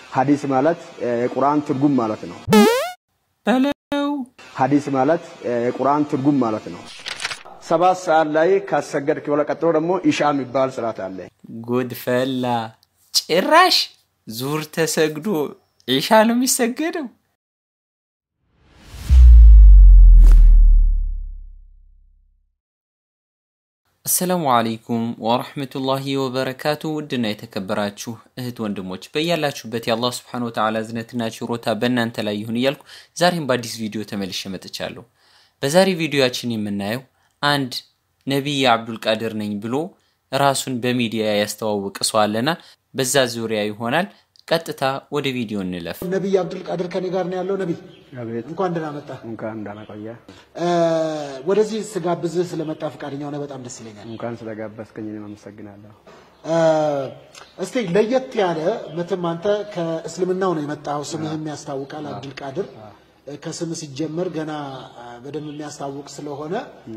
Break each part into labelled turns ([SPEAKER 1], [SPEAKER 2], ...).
[SPEAKER 1] ሀዲስ ማለት የቁርአን ትርጉም ማለት ነው።
[SPEAKER 2] በለው
[SPEAKER 1] ሀዲስ ማለት የቁርአን ትርጉም ማለት ነው። ሰባት ሰዓት ላይ ካሰገድክ በኋላ ቀጥሎ ደግሞ ኢሻ የሚባል ስርዓት አለ።
[SPEAKER 2] ጉድ ፈላ። ጭራሽ ዙር ተሰግዶ ዒሻ ነው የሚሰገደው። አሰላሙ አለይኩም ወረሕመቱላሂ ወበረካቱ። ውድና የተከበራችሁ እህት ወንድሞች በያላችሁበት የአላህ ስብሓነ ወተዓላ እዝነትና ችሮታ በእናንተ ላይ ይሁን እያልኩ ዛሬም በአዲስ ቪዲዮ ተመልሼ መጥቻለሁ። በዛሬ ቪዲዮያችን የምናየው አንድ ነቢይ አብዱልቃድር ነኝ ብሎ ራሱን በሚዲያ ያስተዋወቀ ሰው አለና በዛ ዙሪያ ይሆናል። ቀጥታ ወደ ቪዲዮ እንለፍ።
[SPEAKER 3] ነቢይ አብዱልቃድር ከኔ ጋር ነው ያለው። ነቢይ
[SPEAKER 1] አቤት
[SPEAKER 3] እንኳን ደህና መጣ።
[SPEAKER 1] እንኳን እንዳመቆየ
[SPEAKER 3] ወደዚህ ስጋብዝህ ስለመጣ ፈቃደኛ ሆነ በጣም ደስ ይለኛል።
[SPEAKER 1] እንኳን ስለጋበዝከኝ እኔም አመሰግናለሁ።
[SPEAKER 3] እስቲ ለየት ያለ መቼም አንተ ከእስልምናው ነው የመጣው፣ ስምህም ያስታውቃል አብዱልቃድር። ከስም ሲጀመር ገና በደንብ የሚያስታውቅ ስለሆነ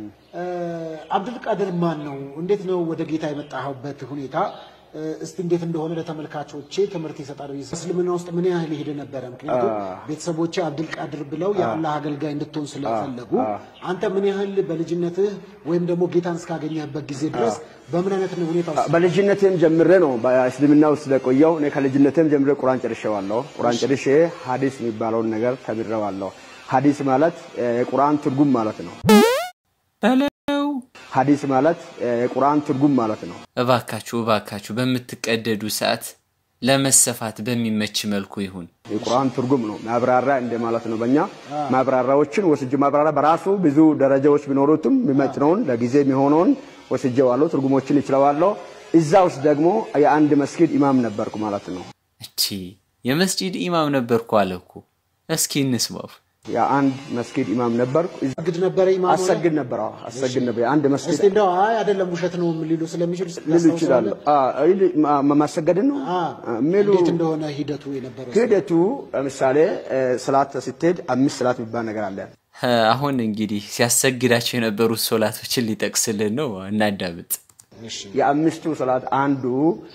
[SPEAKER 3] አብዱልቃድር ማን ነው? እንዴት ነው ወደ ጌታ የመጣኸውበት ሁኔታ እስቲ እንዴት እንደሆነ ለተመልካቾቼ ትምህርት ይሰጣል። እስልምና ውስጥ ምን ያህል ይሄድ ነበረ? ምክንያቱም ቤተሰቦቼ አብዱልቃድር ብለው የአላህ አገልጋይ እንድትሆን ስለፈለጉ አንተ ምን ያህል በልጅነትህ ወይም ደግሞ ጌታን እስካገኘህበት ጊዜ ድረስ በምን አይነት ሁኔታ ውስጥ
[SPEAKER 1] በልጅነቴም ጀምሬ ነው በእስልምና ውስጥ ስለቆየው እኔ ከልጅነቴም ጀምሬ ቁርአን ጨርሼዋለሁ። ቁርአን ጨርሼ ሀዲስ የሚባለውን ነገር ተምሬዋለሁ። ሀዲስ ማለት የቁርአን ትርጉም ማለት ነው።
[SPEAKER 2] በለው
[SPEAKER 1] ሀዲስ ማለት የቁርአን ትርጉም ማለት ነው።
[SPEAKER 2] እባካችሁ እባካችሁ በምትቀደዱ ሰዓት ለመሰፋት በሚመች መልኩ ይሁን።
[SPEAKER 1] የቁርአን ትርጉም ነው። ማብራራ እንደ ማለት ነው። በእኛ ማብራራዎችን ወስጄ ማብራራ በራሱ ብዙ ደረጃዎች ቢኖሩትም የሚመጥነውን ለጊዜ የሚሆነውን ወስጄዋለሁ። ትርጉሞችን ይችለዋለሁ። እዛ ውስጥ ደግሞ የአንድ መስጊድ ኢማም ነበርኩ ማለት ነው።
[SPEAKER 2] እቺ የመስጂድ ኢማም ነበርኩ አለ እኮ። እስኪ እንስማው።
[SPEAKER 1] የአንድ መስጊድ ኢማም ነበርኩ። እዛ
[SPEAKER 3] አግድ ነበረ ኢማም ሆነ?
[SPEAKER 1] አሰግድ ነበር። አዎ አሰግድ ነበር። የአንድ መስጊድ
[SPEAKER 3] እስቲ እንደው አይ አይደለም ውሸት ነው ሊሉ ስለሚችሉ
[SPEAKER 1] ሊሉ ይችላሉ። አዎ ይል- ማ- ማሰገድን ነው ሚሉ
[SPEAKER 3] እንዴት እንደሆነ ሂደቱ የነበረው
[SPEAKER 1] ሂደቱ ለምሳሌ ስላት ስትሄድ አምስት ስላት የሚባል ነገር አለ።
[SPEAKER 2] አሁን እንግዲህ ሲያሰግዳቸው የነበሩት ሶላቶችን ሊጠቅስልን ነው። እናዳምጥ።
[SPEAKER 1] የአምስቱ ሰላት አንዱ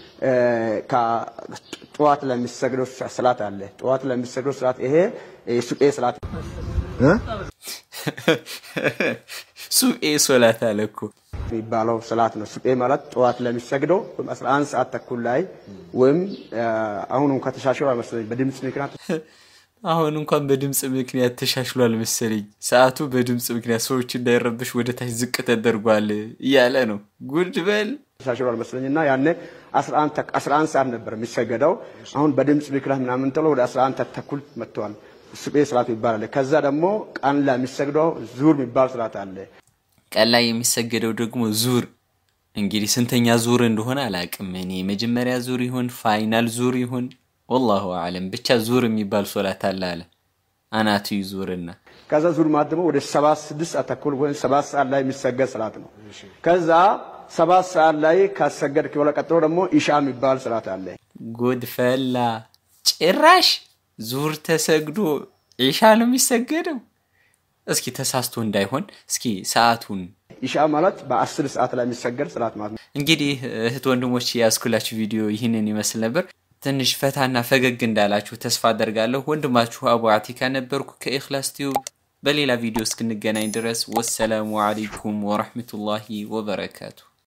[SPEAKER 1] ጠዋት ለሚሰግደው ሰላት አለ። ጠዋት ለሚሰግደው ሰላት ይሄ ሱቄ ሰላት
[SPEAKER 2] ሱኤ ሶላት አለ እኮ።
[SPEAKER 1] የሚባለው ሰላት ነው። ሱቄ ማለት ጠዋት ለሚሰግደው ወይም 11 ሰዓት ተኩል ላይ ወይም አሁን እንኳን ተሻሽሏል መሰለኝ በድምፅ ምክንያት
[SPEAKER 2] አሁን እንኳን በድምፅ ምክንያት ተሻሽሏል መሰለኝ። ሰዓቱ በድምፅ ምክንያት ሰዎች እንዳይረብሽ ወደ ታች ዝቅ ተደርጓል እያለ ነው። ጉድ በል
[SPEAKER 1] ተሻሽሏል መሰለኝ እና ያኔ 11 ሰዓት ነበር የሚሰገደው። አሁን በድምፅ ምክንያት ምናምን ተብሎ ወደ 11 ተኩል መጥተዋል። ሱቄ ሰላት ይባላል። ከዛ ደግሞ ቀን ላይ የሚሰግደው ዙር የሚባል ሰላት አለ።
[SPEAKER 2] ቀን ላይ የሚሰገደው ደግሞ ዙር። እንግዲህ ስንተኛ ዙር እንደሆነ አላቅም እኔ መጀመሪያ ዙር ይሁን ፋይናል ዙር ይሁን ወላሁ አለም ብቻ ዙር የሚባል ሶላት አለ አለ አናቱ ዙርና
[SPEAKER 1] ከዛ ዙር ማለት ደግሞ ወደ ሰባት ስድስት ሰዓት ተኩል ወይም ሰባት ሰዓት ላይ የሚሰገድ ሰላት ነው። ከዛ ሰባት ሰዓት ላይ ካሰገድክ በኋላ ቀጥሎ ደግሞ ኢሻ የሚባል ሰላት አለ።
[SPEAKER 2] ጉድ ፈላ። ጭራሽ ዙር ተሰግዶ ዒሻ ነው የሚሰገደው። እስኪ ተሳስቶ እንዳይሆን እስኪ ሰዓቱን
[SPEAKER 1] ኢሻ ማለት በአስር ሰዓት ላይ የሚሰገድ ሰላት ማለት ነው።
[SPEAKER 2] እንግዲህ እህት ወንድሞች የያዝኩላችሁ ቪዲዮ ይህንን ይመስል ነበር። ትንሽ ፈታና ፈገግ እንዳላችሁ ተስፋ አደርጋለሁ። ወንድማችሁ አቡ አቲካ ነበርኩ ከኢኽላስ ቲዩብ። በሌላ ቪዲዮ እስክንገናኝ ድረስ ወሰላሙ አለይኩም ወረሕመቱላሂ ወበረካቱ።